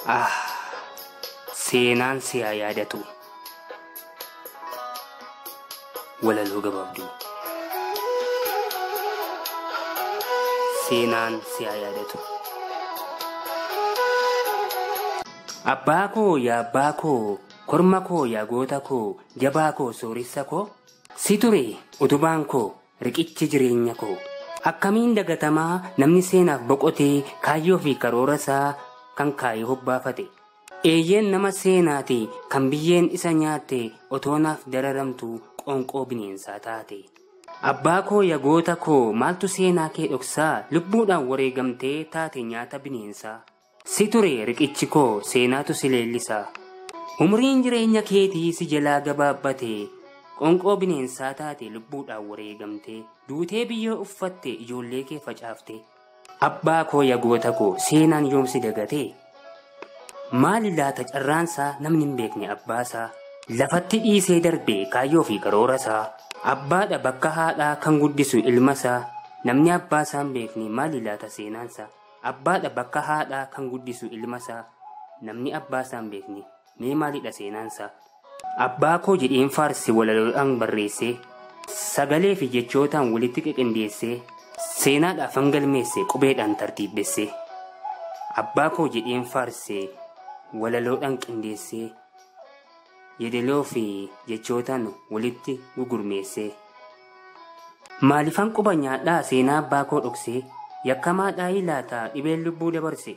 Ah, seenaan si haa yaadatu. Walaloo gabaabduu. Seenaan si haa yaadatu. Abbaa koo yaa abbaa koo, korma koo yaa goota koo, jabaa koo sooressa koo, si ture utubaan koo, riqichi jireenya koo. Akkamiin dagatamaa namni seenaaf boqotee kaayyoo fi karoora isaa kan kaayee hobbaafate. Eeyyeen nama seenaati kan biyyeen isa nyaatte otoonaaf dararamtu qoonqoo bineensaa taate. Abbaa koo yaa goota koo maaltu seenaa kee dhoksaa lubbuudhaan wareegamtee taate nyaata bineensaa. Si ture riqichi koo seenaatu si leellisaa. Umriin jireenya keetii si jalaa gabaabbate qoonqoo bineensaa taate lubbuudhaan wareegamte duutee biyyoo uffatte ijoollee kee facaafte. Abbaa koo yaa goota koo seenaan yoomsi dagate. Maali laata carraansaa namni hin beekne abbaasaa lafatti dhiisee darbe kaayyoo fi karoorasaa abbaadha bakka haadhaa kan guddisu ilmasaa namni abbaasaa hin beekne maali laata seenaansaa abbaadha bakka haadhaa kan guddisu ilmasaa namni abbaasaa hin beekne mee maalidha seenaansaa abbaa koo jedheen faarsi walaloodhaan barreessee sagalee fi jechootaan walitti qiqindeessee seenaadhaaf hangalmeesse qubeedhaan tartiibbessee abbaa koo jedheen faarsee walaloodhaan qindeessee yeedaloo fi jechootaan walitti gugurmeessee maalifan quba nyaadhaa seenaa abbaa koo dhoksee yakkamaadhaa ilaataa dhibeen lubbuu dabarse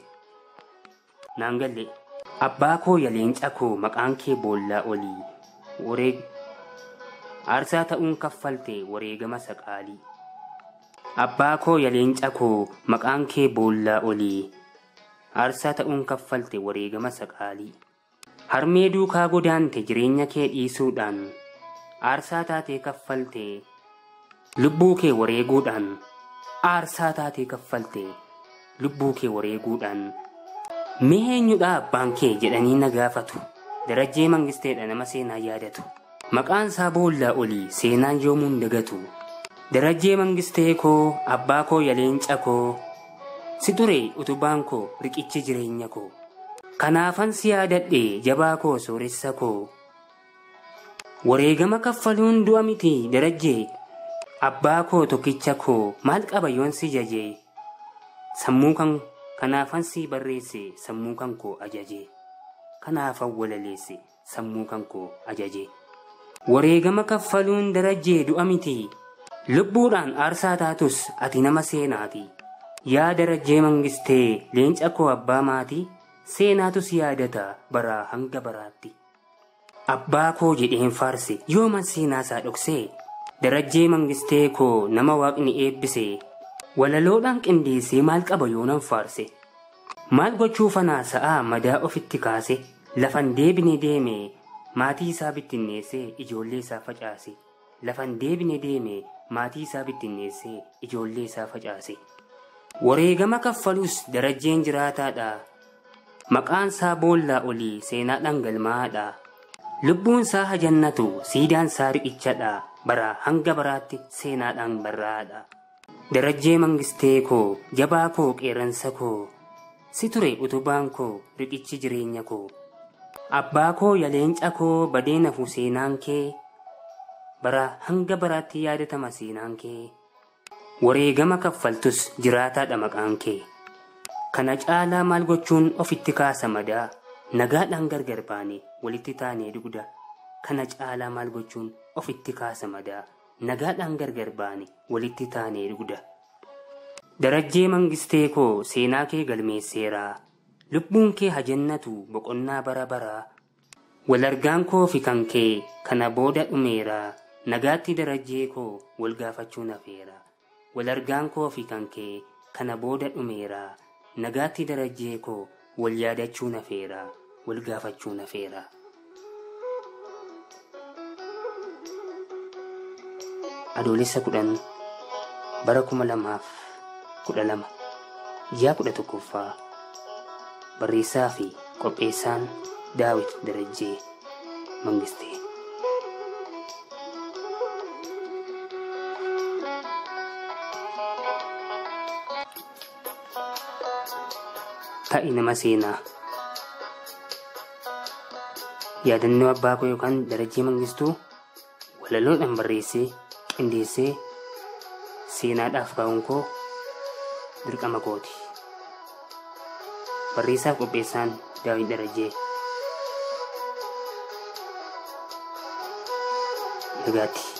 naan galle abbaa koo yaa leenca koo maqaan kee boollaa olii wareeg aarsaa ta'uun kaffalte wareegama saqaalii abbaa koo yaa leenca koo maqaan kee boollaa olii aarsaa ta'uun kaffalte wareegama saqaalii harmee duukaa godaante jireenya kee dhiisuudhaan aarsaa taatee kaffalte lubbuu kee wareeguudhaan aarsaa taatee kaffalte lubbuu kee wareeguudhaan mee eenyudha abbaan kee jedhanii na gaafatu darajjee mangisteedha nama seenaa yaadatu maqaan isaa boollaa olii seenaan yoomuun dagatu darajjee mangistee koo abbaa koo yaa leenca koo si ture utubaan koo riqichi jireenya koo kanaafan si yaadadhe jabaa koo sooressa koo wareegama kaffaluun du'a miti darajjee abbaa koo tokkicha koo maal qaba yoon si jaje sammuu kan kanaafan si barreesse sammuu kan koo ajaje kanaafan walaleesse sammuu kan koo ajaje wareegama kaffaluun darajjee du'a miti lubbuudhaan aarsaa taatus ati nama seenaati yaa darajjee mangistee leenca koo abbaa maatii seenaatu si yaadata baraa hanga baraatti abbaa koo jedheen faarse yooman seenaasaa dhoksee darajjee mangistee koo nama waaqni eebbise walaloodhaan qindeessee maal qaba yoonan faarse maal gochuu fanaa sa'aa madaa ofitti kaase lafan deebine deeme maatii isaa bittinneessee ijoollee isaa facaase lafan deebine deeme maatii isaa bittinneessee ijoollee isaa facaase wareegama kaffaluus darajjeen jiraataadha maqaan isaa boollaa olii seenaadhaan galmaadha lubbuun isaa hajannatu siidaan isaa riqichadha bara hanga baraatti seenaadhaan barraadha darajjee mangistee koo jabaa koo qeeransa koo si ture utubaan koo riqichi jireenya koo abbaa koo yaa leenca koo badee nafu seenaan kee bara hanga baraatti yaadatama seenaan kee wareegama kaffaltus jiraataadha maqaan kee kana caalaa maal gochuun ofitti kaasa madaa nagaadhaan gargar baane walitti taanee dugda kana caalaa maal gochuun ofitti kaasa madaa nagaadhaan gargar baane walitti taanee dugda darajjee mangistee koo seenaa kee galmeesseeraa lubbuun kee hajannatu boqonnaa bara baraa walargaan koo fi kan kee kana booda dhumeeraa nagaatti darajjee koo wal gaafachuu nafeera walargaan koo fi kan kee kana booda dhumeeraa nagaatti darajjee koo wal yaadachuu nafeera wal gaafachuu nafeera. adoolessa kudhan bara kuma lamaaf kudha lama ji'a kudha tokkoffaa barreessaa fi qopheessaan daawit darajjee mangistee. ta'i nama seenaa yaadannoo abbaa koo yookaan darajii mangistuu walaloodhaan barreessee qindeessee seenaadhaaf kaa'uun koo dirqama kooti. Barreessaaf qopheessaan Daawit Darajee. Nagaatti.